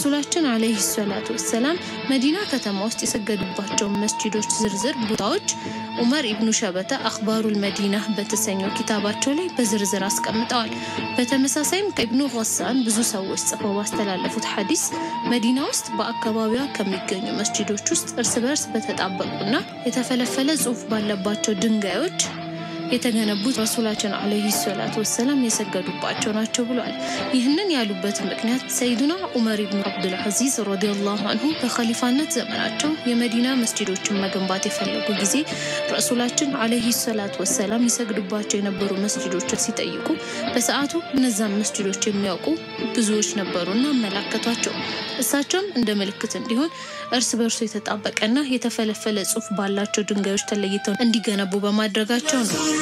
ረሱላችን አለይሂ ሰላቱ ወሰላም መዲና ከተማ ውስጥ የሰገዱባቸውን መስጂዶች ዝርዝር ቦታዎች ዑመር ኢብኑ ሸበተ አኽባሩል መዲና በተሰኘው ኪታባቸው ላይ በዝርዝር አስቀምጠዋል። በተመሳሳይም ከኢብኑ ገሳን ብዙ ሰዎች ጽፈው ባስተላለፉት ሐዲስ መዲና ውስጥ በአካባቢዋ ከሚገኙ መስጂዶች ውስጥ እርስ በርስ በተጣበቁና የተፈለፈለ ጽሑፍ ባለባቸው ድንጋዮች የተገነቡት ረሱላችን አለይሂ ሰላቱ ወሰላም የሰገዱባቸው ናቸው ብሏል። ይህንን ያሉበት ምክንያት ሰይዱና ዑመር ኢብኑ አብዱልዓዚዝ ረዲየላሁ አንሁ በኸሊፋነት ዘመናቸው የመዲና መስጂዶችን መገንባት የፈለጉ ጊዜ ረሱላችን አለይሂ ሰላቱ ወሰላም ይሰግዱባቸው የነበሩ መስጂዶችን ሲጠይቁ በሰዓቱ እነዛን መስጂዶች የሚያውቁ ብዙዎች ነበሩና አመላከቷቸው። እሳቸውም እንደ ምልክት እንዲሆን እርስ በርሱ የተጣበቀና የተፈለፈለ ጽሑፍ ባላቸው ድንጋዮች ተለይተው እንዲገነቡ በማድረጋቸው ነው።